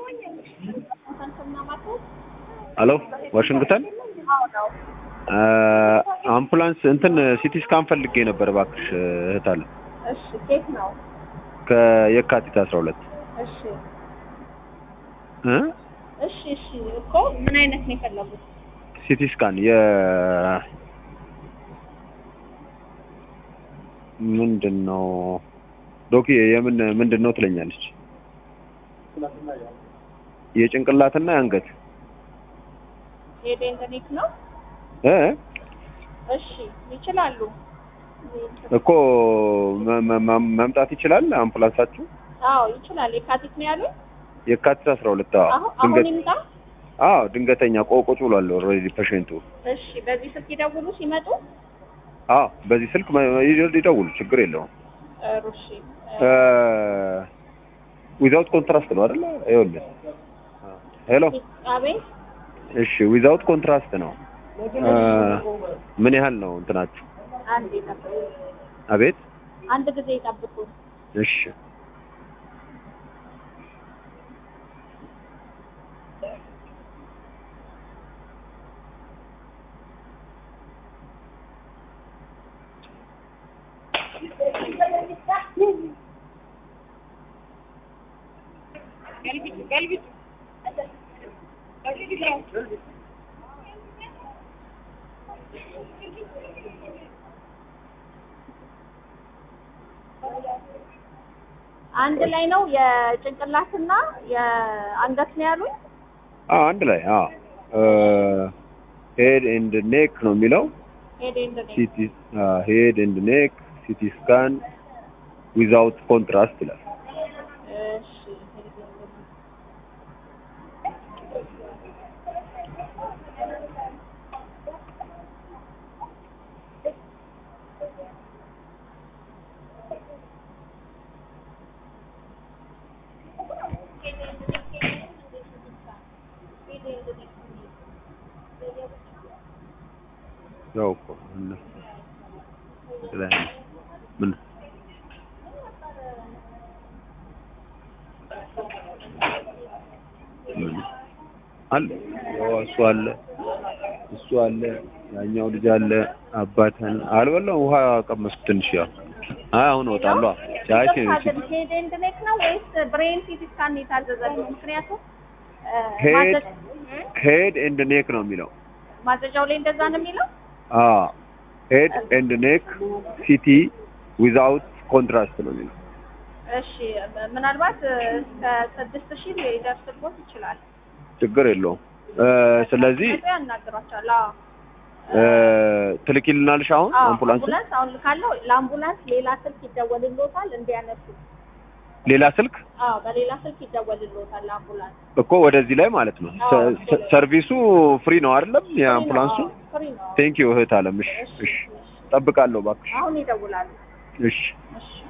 ሄሎ ዋሽንግተን አምቡላንስ እንትን ሲቲ ስካን ፈልጌ ነበር እባክሽ እህት አለ እሺ ኬት ነው? ከየካቲት አስራ ሁለት እሺ እ እሺ እሺ እኮ ምን አይነት ነው የፈለጉት? ሲቲ ስካን የ ምንድን ነው ዶኪ የምን ምንድን ነው ትለኛለች የጭንቅላትና የአንገት ሄድ ኤንድ ኔክ ነው? እ እሺ ይችላሉ። እኮ መ- መ- መ- መምጣት ይችላል አምቡላንሳችሁ አዎ ይችላል። የካቲት ነው ያሉት? የካቲት አስራ ሁለት አዎ አሁን አሁን ድንገት ይምጣ? አዎ ድንገተኛ ቆ- ቁጭ ብሏል ኦልሬዲ ፔሽንቱ እሺ በዚህ ስልክ ይደውሉ ሲመጡ? አዎ በዚህ ስልክ መ- ይደ- ይደውሉ ችግር የለውም ጥሩ እሺ ዊዛውት ኮንትራስት ነው አይደለ ይኸውልህ ሄሎ አቤት እሺ ዊዛውት ኮንትራስት ነው እ፣ ምን ያህል ነው እንትናችሁ አንድ ይጠብቁ። አቤት አንድ ጊዜ ይጠብቁ። እሺ አንድ ላይ ነው የጭንቅላትና የአንገት ነው ያሉኝ? አዎ አንድ ላይ አዎ ሄድ ኤንድ ኔክ ነው የሚለው ሄድ ኤንድ ኔክ ሲቲ ሄድ ኤንድ ኔክ ሲቲ ስካን ዊዛውት ኮንትራስት ይላል እሺ ያው እኮ እና ላይ ምን ምን አለ ያው እሱ አለ እሱ አለ ያኛው ልጅ አለ አባተን አልበላም ውሃ ቀመስኩ ትንሽ ያው አይ አሁን እወጣለሁ ቻይ ሄድ ኤንድ ኔክ ነው ወይስ ብሬን ሲቲ ስካን ነው የታዘዘልኝ? ምክንያቱም እ፣ ሄድ ማዘ- እ? ሄድ ኤንድ ኔክ ነው የሚለው ማዘዣው ላይ እንደዛ ነው የሚለው? አዎ ሄድ ኤንድ ኔክ ሲቲ ዊዛውት ኮንትራስት ነው የሚለው እሺ ምናልባት እስከ ስድስት ሺህ ሊደርስቦት ይችላል። ችግር የለውም እ፣ ስለዚህ መጥቶ ያናግሯቸዋል። አዎ እ፣ ትልኪልናልሽ አሁን አዎ፣ አምቡላንስ አምቡላንስ አሁን ልካለው። ለአምቡላንስ ሌላ ስልክ ይደወልልዎታል እንዲያነሱ። ሌላ ስልክ አዎ በሌላ ስልክ ይደወልልዎታል ለአምቡላንስ። እኮ ወደዚህ ላይ ማለት ነው አዎ። ሰ- ሰ- ሰርቪሱ ፍሪ ነው አይደለም የአምቡላንሱ ፍሪ ነው። ቴንክ ዩ እህት አለም እሺ እሺ ጠብቃለሁ እባክሽ አሁን ይደውላሉ። እሺ እሺ